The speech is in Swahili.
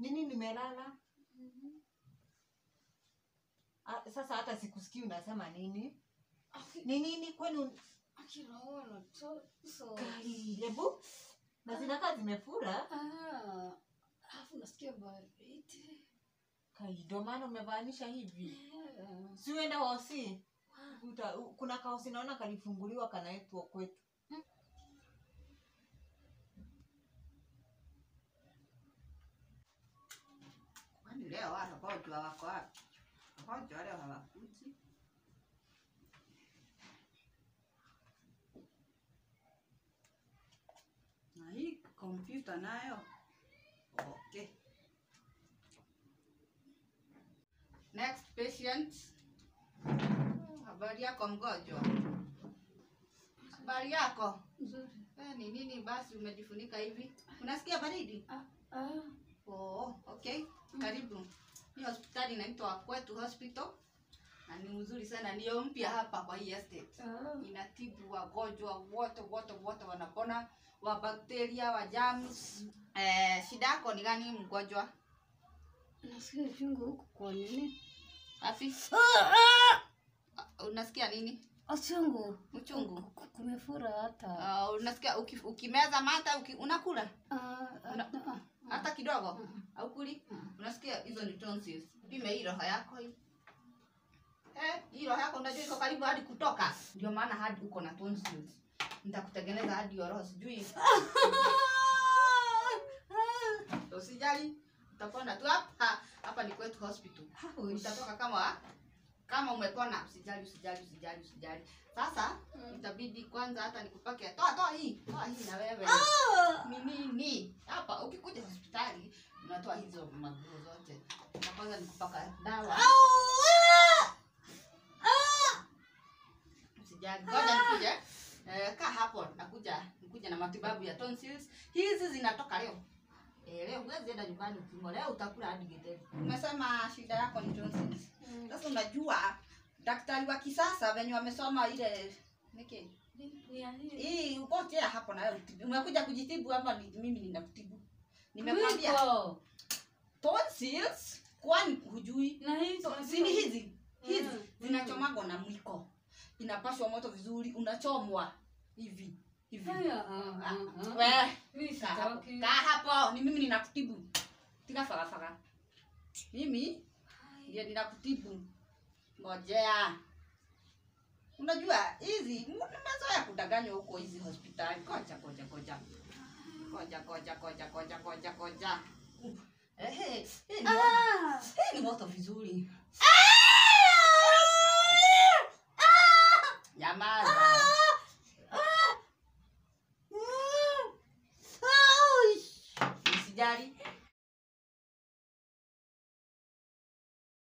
nini nimelala Ah, sasa hata sikusikii unasema nini ni nini kwani un- akinaona to so Kai, hebu na zinakaa zimefura ah alafu nasikia baridi kai ndo maana umevaanisha hivi Yeah. si uende hosi Uta, u- kuna kaosi naona kalifunguliwa kanaetwa kwetu Kwani leo wale wagonjwa wako wapi? Wagonjwa leo hawakuji. Na hii kompyuta nayo okay. Next patient. Habari yako mgonjwa? Habari yako? Nzuri. Eh, ni nini basi umejifunika hivi? Unasikia baridi? Ah, ah. Oh, okay. Karibu. Hii hospitali inaitwa Kwetu Hospital na ni mzuri sana, ndio mpya hapa kwa hii estate. Ah. Inatibu wagonjwa wote wote wote, wanapona wa bakteria wa germs. Eh, shida yako ni gani mgonjwa? Nasikia uchungu huku kwa nini? Afi, Ah, unasikia nini? Uchungu. Uchungu. Ku- Kumefura hata. Uh, unasikia uki, ukimeza mata uki, unakula Ah, ah, Una- ah, hata kidogo Mm. au kuli? Mm. Unasikia hizo ni tonsils. Pime hii roho yako hii. Eh, hii roho yako unajua iko karibu hadi kutoka. Ndio maana hadi uko na tonsils. Nitakutengeneza hadi hiyo roho sijui. Usijali. Utapona tu hapa. Hapa ni kwetu hospital. Utatoka kama kama umepona. Usijali, usijali, usijali, usijali. Sasa itabidi kwanza hata nikupake. Toa toa hii. Toa hii na wewe. Ni nini? Hapa ukikuja hospitali unatoa hizo maguo zote. Na kwanza nikupaka dawa. Usijali. Ngoja nikuje. Eh, kaa hapo nakuja nikuja na matibabu ya tonsils. Hizi zinatoka leo. Eh, leo huwezi enda nyumbani ukimwa. Leo utakula hadi getheri. Umesema shida yako ni tonsils. Mm. Sasa unajua daktari wa kisasa venye wamesoma ile niki Ni ya hii. hii ukotea hapo na wewe utibu. Umekuja kujitibu ama ni, mimi ninakutibu? Nimekwambia Mwiko. tonsils kwani hujui? Na hii So, si ni hizi hizi Mm, zinachomagwa na mwiko, inapashwa moto vizuri, unachomwa hivi hivi. Haya, ah, ah, ah. We, Mimi kaa hapo, sitaki. kaa hapo, ni mimi ninakutibu. Tika faga faga, mimi ndio ninakutibu. Ngojea, unajua hizi nimezoea kudanganywa huko hizi hospitali. Koja koja koja koja koja koja koja koja koja. Ehe, hii ni moto- Ah! hii ni moto vizuri. Nyamaza. Usijali.